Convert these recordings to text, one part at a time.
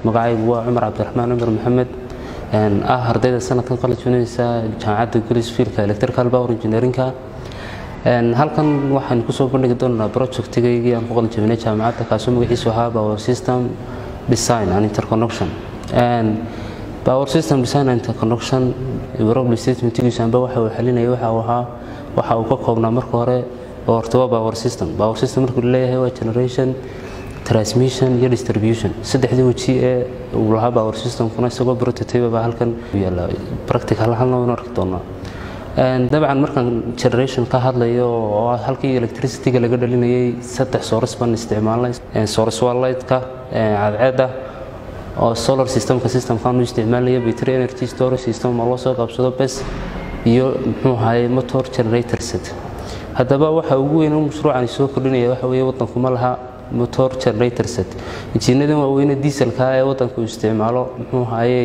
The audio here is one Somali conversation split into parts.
magacaygu waa cumar cabdiraxmaan cumar maxamed ah ardayda sanadkan qalijunaysa jaamacadda gulisfielka electrical power engineerinka halkan waxaan kusoo bandhigi doonaa projectigaygii aan ku qalijabinay jaamacadda kaasoo magaciisu ahaa power system design and interconnection power system design and interconnection probably statementigiisu anba waxa uu xalinaya waxa uu ahaa waxa uu ka koobnaa marka hore oo horta waa power system power system markuu leeyahay waa generation transmission iyo distribution saddexdii weji ee uu lahaa power systemkuna isagoo prototype baa halkan yaala practical halna waynu arki doonaa dabcan markaan generation ka hadlayo oo halkii electricityga laga dhalinayay saddex source baan isticmaalnay source waa lightka cadceedda oo solar systemka systemkan u isticmaalaya battery energy storage system oo loo soo qabsado bes iyo muxuu ahaye motor generator set haddaba waxa ugu weyn mashruucani soo kordhinaya waxa weeye waddanku ma laha motor generator set injiinadan waaweyne dieselka ee waddanku isticmaalo muxuu ahaye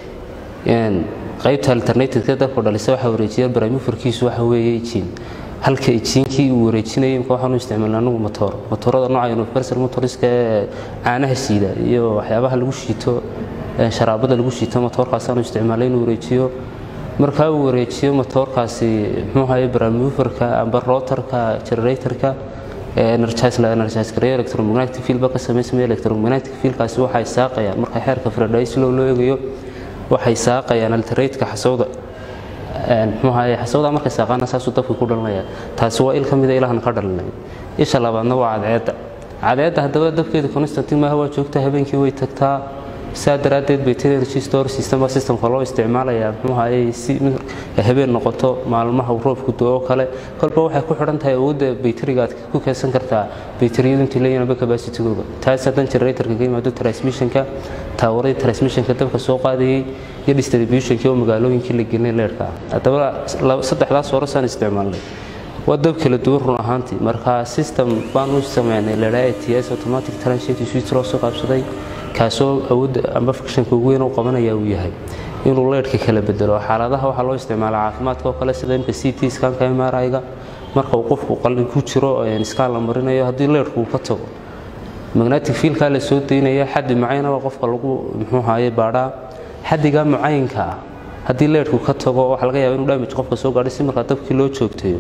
qaybta alternativeka dalku dhalisa waxa wareejiya baramufarkiisu waxa weeye ijiin halka ijiinkii uu wareejinayay imka waxaanu isticmaalna anagu motor motorada nooca universal motoriska ee caanaha siida iyo waxyaabaha lagu shiito sharaabada lagu shiito motorkaasaanu isticmaalay inuu wareejiyo markaa uu wareejiyo motorkaasi muxuu ahaye baramufarka amba rotorka generatorka energize-gareeyo electromagnetic field ba ka samaysmaya electromagnetic fieldkaasi waxay saaqayaan marka xeerka faradhays loo loo eegayo waxay saaqayaan alterateka xasawda muxuu ahaye xasawda markay saaqaana saasuu dabka ku dhalinaya taasi waa il ka mida ilahan ka dhalinay isha labaadna waa cadceedda cadceedda haddaba dabkeeda constantin maaha waa joogta habeenkii way tagtaa saa daraaddeed battery energy store system baa systemka loo isticmaalayaa muxuu ahaye si habeen noqoto maalmaha roobku do-o kale kolba waxay ku xidhan tahay awoodda bayteriga aad ku keensan kartaa bayteriyadu intii leeyihin aba capacitigooga taas haddan generatorka ka yimaado transmissionka taawaradii transmissionka dabka soo qaadayay iyo distributionkii oo magaalooyinkii la gelinay leerhka haddaba saddexdaas horasaan isticmaalnay waa dab kala duwan run ahaantii marka system baan u sameynay leedhaa ats automatic transit switch loo soo qaabsaday kaasoo awoodda amba fukshanka ugu weyn u qabanaya uu yahay inuu leedhka kala bedelo xaaladaha waxaa loo isticmaala caafimaadka oo kale sida imka c t skanka mriga marka uu qofku qalin ku jiro iskaan la marinayo haddii leedhku uu ka tago magnetic fielkaa la soo daynaya xaddi mucayanaba qofka lagu muxuu ahaye baadhaa xaddigaa mucayinka ah haddii leedhku ka tago waxaa laga yaaba inuu damage qofka soo gaadhay si markaa dabkii loo joogteeyo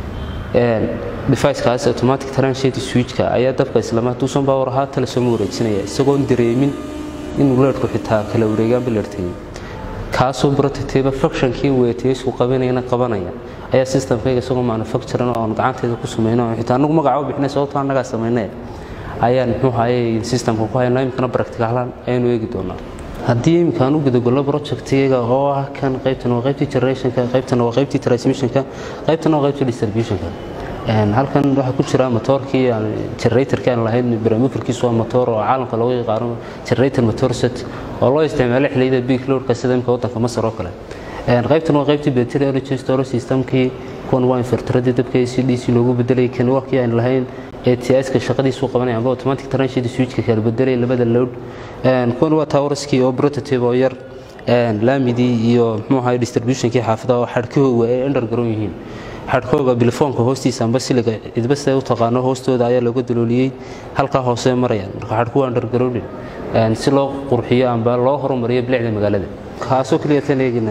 deficekaas automatic transit switchka ayaa dabka islama duusan power ahaa tale sooma wareejinaya isagoon dareemin inuu leedhku xitaa kala wareegaanba leertagay kaasoo prototype functionkii weetiyasku qabanayana qabanaya ayaa systemkayga isagoo manufacturing oo aan gacanteeda ku samayno xitaa anagu magaca u bixinay sababtoo annagaa samaynay ayaan muxuu ahaye systemka ku haynaa imikana practicalan ayaanu eegi doonaa haddii imkaan u gudagolno projectiyaga oo ah kan qaybtan waa qaybtii generationka qaybtan waa qaybtii transmissionka qaybtan waa qaybtii distributionka halkan waxaa ku jira motoorkii generatorkii aan lahayn baramufarkiisu waa motor oo caalamka loogu yaqaano generator motor set oo loo isticmaalo xilliyada big loadka sida imka waddanka masar oo kale qaybtan waa qaybtii battery energy storage systemkii kuwan waa inverteradii dabka ac dc loogu bedelay kan wakii aan lahayn ats-ka shaqadiisu qabanaya amba automatic transit switchka kala bedelay labada load kuwan waa towerskii oo prototype oo yar laamidii iyo muxuu ahaye distributionkii xaafadaha oo xadhkahooga ay underground yihiin xadhkooga bilifoonka hoostiisa amba siliga cidba siday u taqaano hoostooda ayaa looga dalooliyey halkaa hoose marayaan marka xadhku waa undergrounded si loo qurxiyo amba loo horumariyo bilicda magaalada kaasoo keliya tan eegina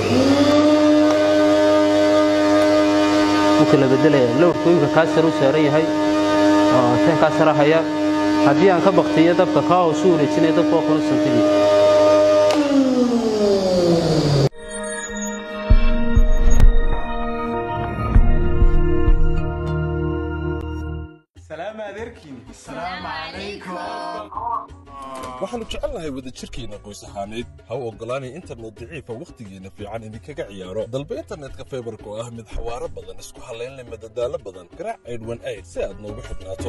u kala bedelaya lowrku imka kaa sare u saaran yahay oo tan kaa sare haya haddii aan ka baktiyo dabka kaa hoosu wareejinaya dabka waa constantigi waxaannu jecelnahay wadajirkeenna qoys ahaaneed ha u oggolaanay internet daciifa wakhtigeenna fiican idinkaga ciyaaro dalba internetka faybarka oo ah mid xawaaro badan isku hallayn leh madadaalo badan garaac aydhwan ayd si aad noogu xidhnaato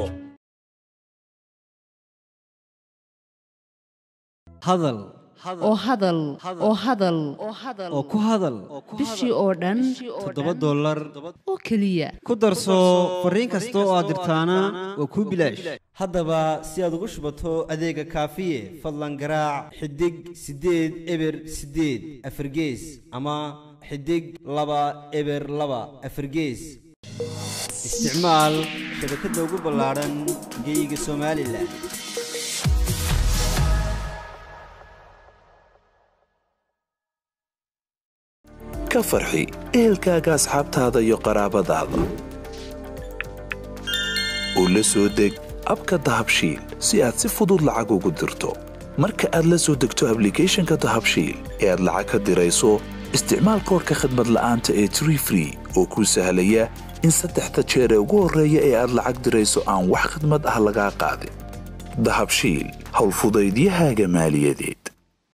hadal oo hadal oo hadal oo ku hadal bishii oo dhan toddoba dollar oo keliya ku darso fariin kasta oo aad dirtaana waa kuu bilaash haddaba si aad ugu shubato adeega kaafiye fadlan garaac xidig siddeed eber siddeed afargees ama xidig laba eber laba afargees isticmaal shabakadda ugu ballaadhan geyga somalilan ka farxi ehelkaaga asxaabtaada iyo qaraabadaada u la soo deg abka dahabshiil si aad si fudud lacag ugu dirto marka aad la soo degto ablicathonka dahabshiil ee aad lacag ka dirayso isticmaal koorka khadmad la'aanta ee tree free oo kuu sahlaya in saddexda jeer ee ugu horreeya ee aad lacag dirayso aan wax khidmad ah lagaa qaadin dahabshiil howlfudaydiyahaaga maaliyadeed